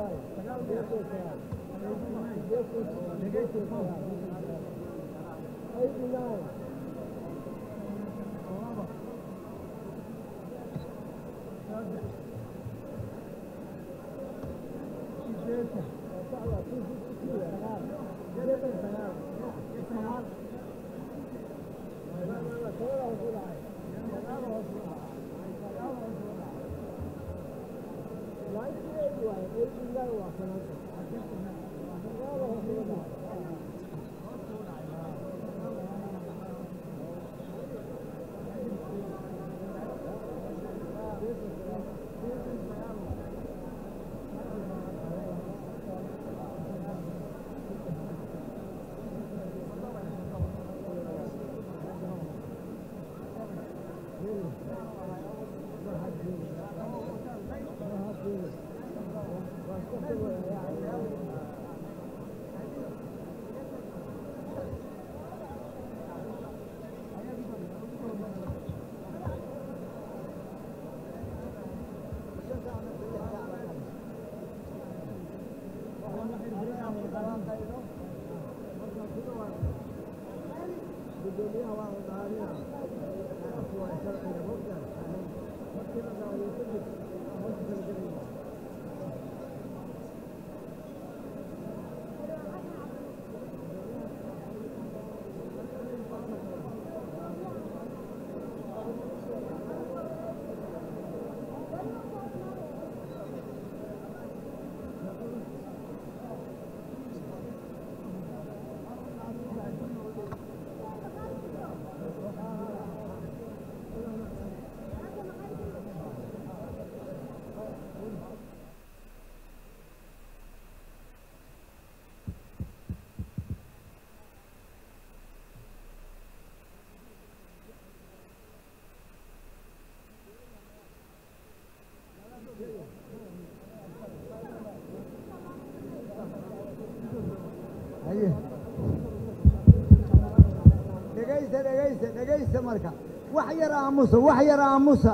dhegaysta dhegaysta dhegaysta marka wax yar aamusa wax yar aamusa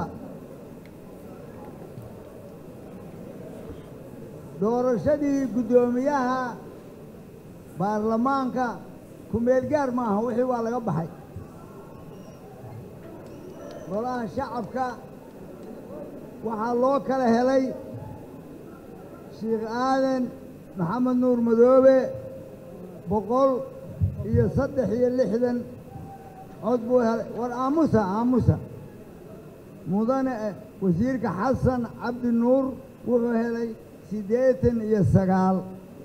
doorashadii guddoomiyaha baarlamaanka ku-meel gaar ma aha wixii waa laga baxay golaha shacabka waxaa loo kala helay sheikh aadan maxamed nuur madoobe boqol iyo saddex iyo lixdan cod buu helay war aamusa aamusa mudane wasiirka xasan cabdi nuur wuxuu helay siddeetan iyo sagaal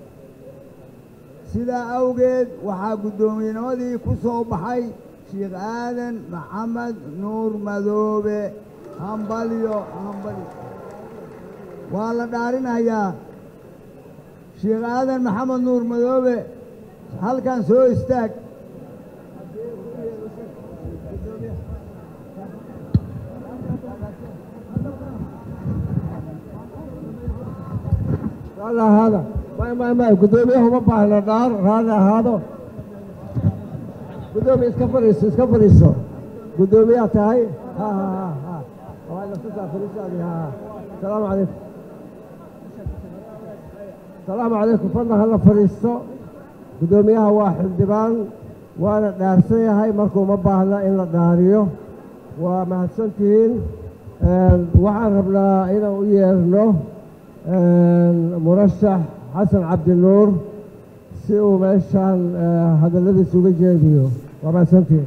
sidaa awgeed waxaa guddoomiyennimadii ku soo baxay sheikh aadan maxamed nuur madoobe hambalyo hambalyo waa la dhaarinayaa sheikh aadan maxamed nuur madoobe halkan soo istaag raalli ahaada may may may guddoomiyaha uma baahna dhaar raalli ahaado guddoomiya iska fadhiiso iska fadhiiso guddoomiyaa tahay ha ha ha ha waa naftusaa fadhiisaadi ha ha salaamu calaykum salaamu calaykum fadlan hala fadhiisto guddoomiyaha waa xildhibaan waana dhaarsan yahay marka uma baahna in la dhaariyo waa mahadsantihiin waxaan rabnaa inaan u yeerno murashax xasan cabdinuur si uu meeshaan hadalladiisa uga jeediyo waa mahadsantihiin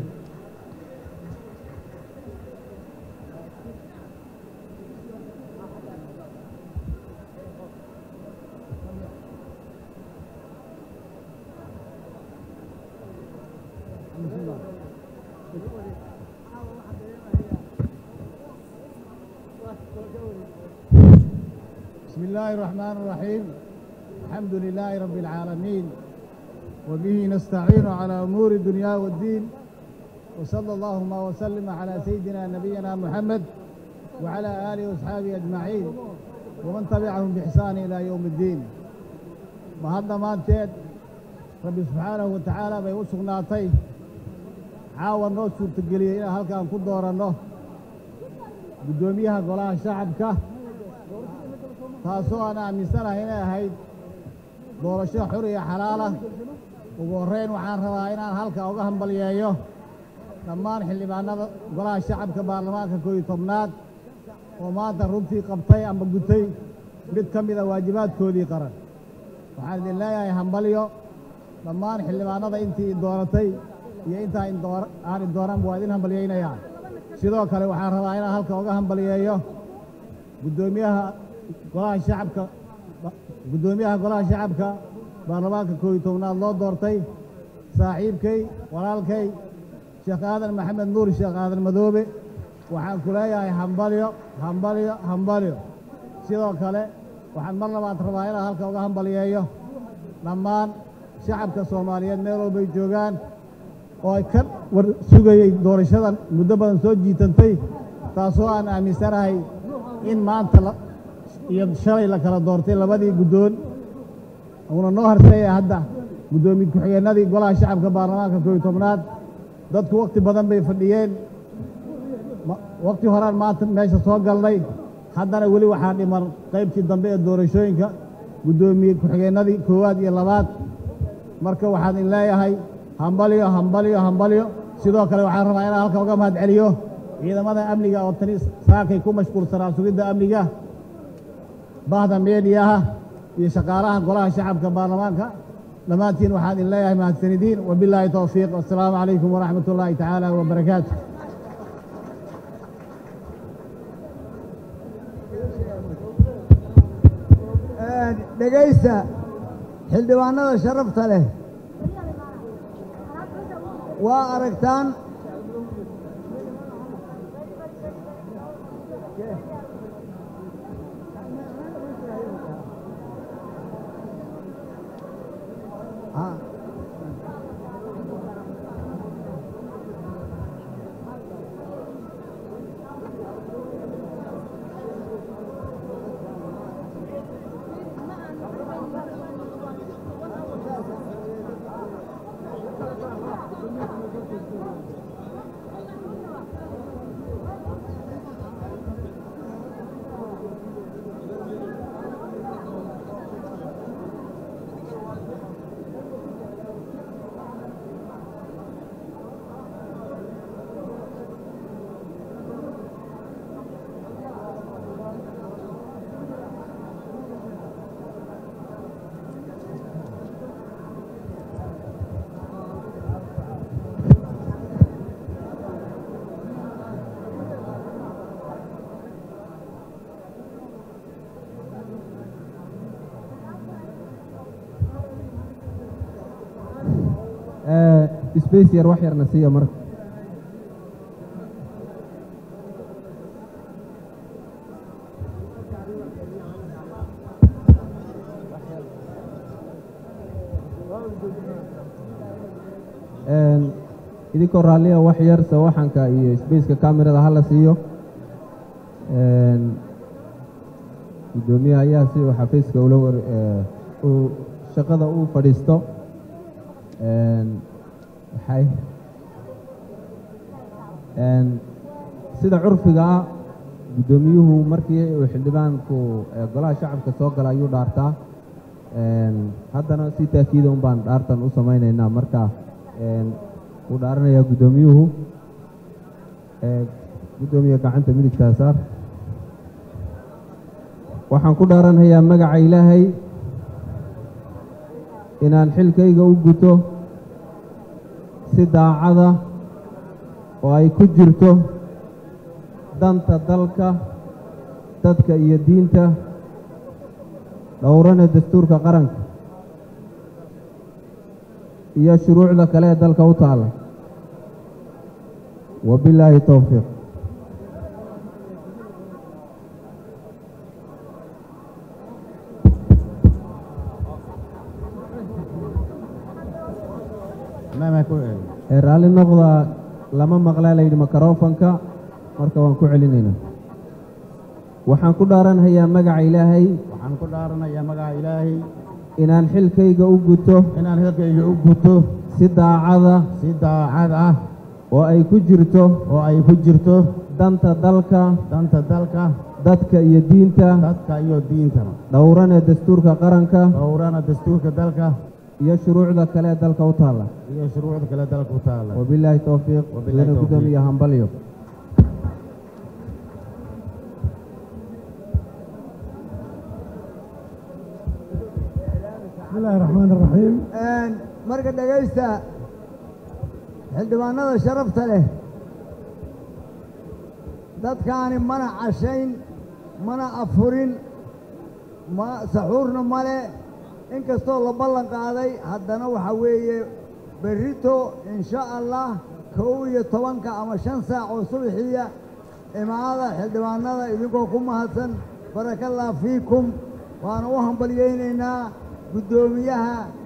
بسم الله الرحمن الرحيم الحمد لله رب العالمين وبه نستعين على أمور الدنيا والدين وصلى اللهم وسلم على سيدنا نبينا محمد وعلى آله وأصحابه أجمعين ومن تبعهم بإحسان إلى يوم الدين وهذا ما انتهت ربي سبحانه وتعالى بيوسق ناطي عاون نو suurtageliya inaan halkaan ku dooranno guddoomiyaha golaha shacabka taasoo aan aaminsanahay inay ahayd doorasho xur iyo xalaalah ugu horrayn waxaan rabaa inaan halka uga hambalyeeyo dhammaan xildhibaanada golaha shacabka baarlamaanka koob iyo tobnaad oo maanta runtii qabtay ama gutay mid ka mida waajibaadkoodii qaran waxaan idin leeyahay hambalyo dhammaan xildhibaanada intii dooratay iyo intaa aan idooranba waa idin hambalyaynayaa sidoo kale waxaan rabaa inaan halka uga hambalyeeyo guddoomiyaha golaha shacabka guddoomiyaha golaha shacabka baarlamaanka koob iyo tobnaad loo doortay saaxiibkay walaalkay sheekh aadan maxamed nuur sheekh aadan madoobe waxaan ku leeyahay hambalyo hambalyo hambalyo sidoo kale waxaan mar labaad rabaa inaan halka uga hambalyeeyo dhammaan shacabka soomaaliyeed meel walbay joogaan oo ay ka war sugayey doorashadan muddo badan soo jiitantay taasoo aan aaminsanahay in maanta iyo shalay la kala doortay labadii guddoon uuna noo harseeya hadda guddoomiye ku-xigeenadii golaha shacabka baarlamaanka koob iyo tobnaad dadku wakhti badan bay fadhiyeen wakhti horaan maanta meesha soo galnay haddana weli waxaa dhiman qaybtii dambe ee doorashooyinka guddoomiye ku-xigeenadii koowaad iyo labaad marka waxaan in leeyahay hambalyo hambalyo hambalyo sidoo kale waxaan rabaa inaan halka uga mahad celiyo ciidamada amniga oo tani saakay ku mashquulsanaa sugidda amniga bahda meediyaha iyo shaqaalaha golaha shacabka baarlamaanka dhammaantiin waxaan idin leeyahay mahadsanidiin wabilaahi towfiiq wassalaamu calaykum waraxmat ullaahi tacaala wabarakaatu dhegaysta xildhibaanada sharafta leh waa aragtaan space yar wax yarna siiya marka idinkoo raalliya wax yar sawaxanka iyo spaceka camerada hala siiyo guddoomiyaha ayaa si uu xafiiska ula war uu shaqada u fadhiisto waxay sida curfiga ah guddoomiyuhu markii uu xildhibaanku golaha shacabka soo gala ayuu dhaartaa haddana si taakiida un baan dhaartan u samaynaynaa marka wuu dhaaranayaa guddoomiyuhu guddoomiye gacanta midigtaa saar waxaan ku dhaaranhayaa magaca ilaahay inaan xilkayga u guto si daacada oo ay ku jirto danta dalka dadka iyo diinta dhowrana dastuurka qaranka iyo shuruucda kale ee dalka u taalla wabilaahi towfiiq raalli noqda lama maqlaa layidhi makarofanka marka waan ku celinaynaa waxaan ku dhaaranhayaa magaca ilaahay waxaan ku dhaaranayaa magaca ilaahay inaan xilkayga u guto inaan xilkayga u guto si daacada si daacad ah oo ay ku jirto oo ay ku jirto danta dalka danta dalka dadka iyo diinta dadka iyo diintaba dhowrana dastuurka qaranka dhowrana dastuurka dalka iyo shuruucda kale ee dalka u taalla iyo shuruucda kale dalka u taala wabilaahi towfiiq Wabilaahi mudane tawfiiq. gudoomiye hambalyo بسم الله الرحمن الرحيم marka dhegaysta xildhibaanada sharafta leh dadkaani mana cashayn mana afurin ma saxuurna male inkastoo la ballan qaaday haddana waxa weeye berrito insha allah kow iyo tobanka ama shan saac oo subaxiya imaada xildhibaanada idinkoo ku mahadsan barakallah fiikum waana u hambalyaynaynaa guddoomiyaha